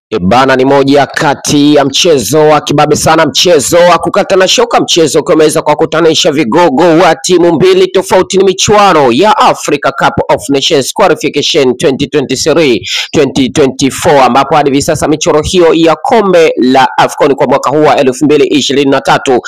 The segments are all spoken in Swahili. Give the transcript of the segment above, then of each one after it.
Ebana ni moja kati ya mchezo wa kibabe sana, mchezo wa kukata na shoka, mchezo ukiwa umeweza kuwakutanisha vigogo wa timu mbili tofauti. Ni michuano ya Africa Cup of Nations Qualification 2023 2024, ambapo hadi hivi sasa michoro hiyo ya kombe la AFCON kwa mwaka huu wa 2023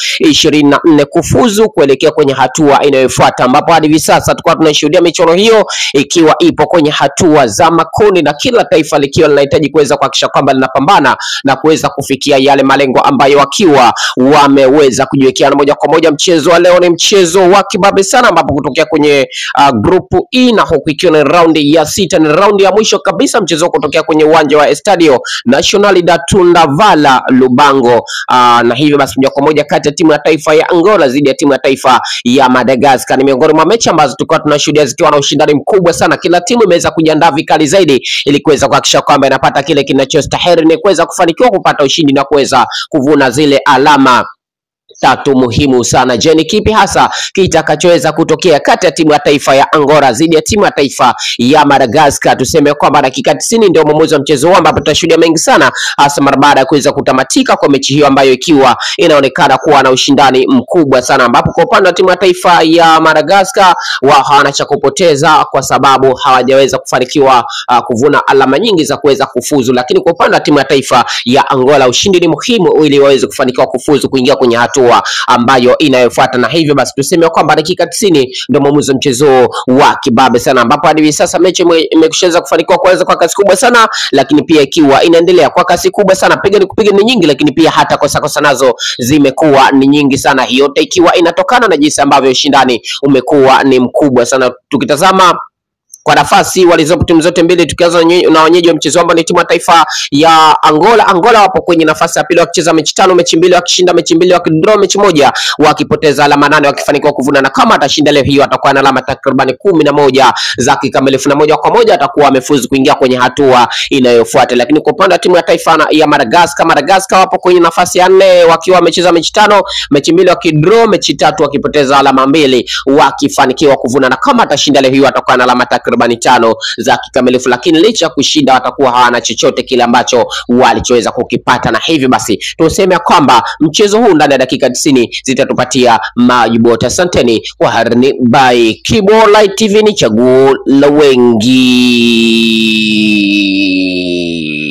24 kufuzu kuelekea kwenye hatua inayofuata, ambapo hadi hivi sasa tulikuwa tunashuhudia michoro hiyo ikiwa ipo kwenye hatua za makundi na kila taifa likiwa linahitaji kuweza kuhakikisha kwamba linapambana na kuweza kufikia yale malengo ambayo wakiwa wameweza kujiwekea. Na moja kwa moja mchezo wa leo ni mchezo wa kibabe sana, ambapo kutokea kwenye uh, grupu E na huku ikiwa ni raundi ya sita, ni raundi ya mwisho kabisa mchezo huu kutokea kwenye uwanja wa Estadio Nacional da Tundavala Lubango. Uh, na hivyo basi moja kwa moja kati ya timu ya taifa ya Angola dhidi ya timu ya taifa ya Madagascar ni miongoni mwa mechi ambazo tulikuwa tunashuhudia zikiwa na ushindani mkubwa sana. Kila timu imeweza kujiandaa vikali zaidi ili kuweza kuhakikisha kwamba inapata kile kinachostahili ni kuweza kufanikiwa kupata ushindi na kuweza kuvuna zile alama tatu muhimu sana. Je, ni kipi hasa kitakachoweza kutokea kati ya timu ya taifa ya Angola dhidi ya timu ya taifa ya Madagascar? Tuseme kwamba dakika 90 ndio mwamuzi wa mchezo huu, ambapo tutashuhudia mengi sana, hasa mara baada ya kuweza kutamatika kwa mechi hiyo ambayo ikiwa inaonekana kuwa na ushindani mkubwa sana, ambapo kwa upande wa timu ya taifa ya Madagascar wao hawana cha kupoteza kwa sababu hawajaweza kufanikiwa uh, kuvuna alama nyingi za kuweza kufuzu, lakini kwa upande wa timu ya taifa ya Angola ushindi ni muhimu ili waweze kufanikiwa kufuzu kuingia kwenye hatua ambayo inayofuata, na hivyo basi tuseme kwamba dakika 90 ndio mwamuzi wa mchezo wa kibabe sana, ambapo hadi hivi sasa mechi imekushaweza kufanikiwa kuanza kwa kasi kubwa sana, lakini pia ikiwa inaendelea kwa kasi kubwa sana, piga ni kupiga ni nyingi, lakini pia hata kosa kosa nazo zimekuwa ni nyingi sana, hiyo yote ikiwa inatokana na jinsi ambavyo ushindani umekuwa ni mkubwa sana. Tukitazama kwa nafasi walizopo timu zote mbili, tukianza na wenyeji wa mchezo ambao ni timu ya taifa ya Angola. Angola wapo kwenye nafasi ya pili wakicheza mechi tano, mechi mbili wakishinda, mechi mbili wakidraw, mechi moja wakipoteza alama nane, wakifanikiwa kuvuna, na kama atashinda leo hiyo atakuwa na alama takribani kumi na moja za kikamilifu, na moja kwa moja atakuwa amefuzu kuingia kwenye hatua inayofuata. Lakini kwa upande wa timu ya taifa ya Madagascar, Madagascar wapo kwenye nafasi ya nne wakiwa wamecheza mechi tano, mechi mbili wakidraw, mechi tatu wakipoteza alama mbili, wakifanikiwa kuvuna, na kama atashinda leo hiyo atakuwa na alama takribani tano za kikamilifu, lakini licha ya kushinda watakuwa hawana chochote kile ambacho walichoweza kukipata, na hivyo basi tuseme kwamba mchezo huu ndani ya dakika 90 zitatupatia majibu yote. Asanteni kwa harini by Kibo Light TV, ni chaguo la wengi.